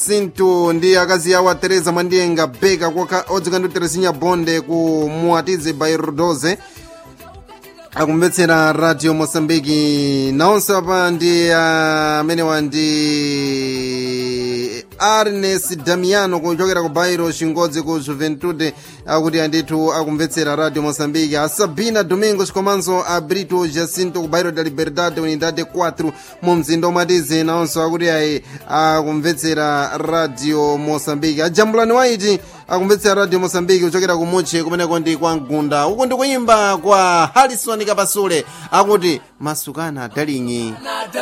sintu ndi akazi awo a teresa mwandiyenga beka kwa odzika ndi terezinya bonde ku muatize bairodoze akumvetsera radio mosambiki naonse apa ndi amenewa ndi arnes damiano kuchokera ku bairo chingodzi ku juventude akuti andithu akumvetsera radio mosambiki a sabina domingos komanso a brito jacinto ku bairo da liberdade unidade 4 mu mzinda omatize naonso akuti ayi akumvetsera radio mosambiki ajambulani waiti akumvetsera radio mosambiki kuchokera ku muche kumeneko ndi kwa mgunda uku ndi kuyimba kwa harrison kapasule akuti masukana dalinyi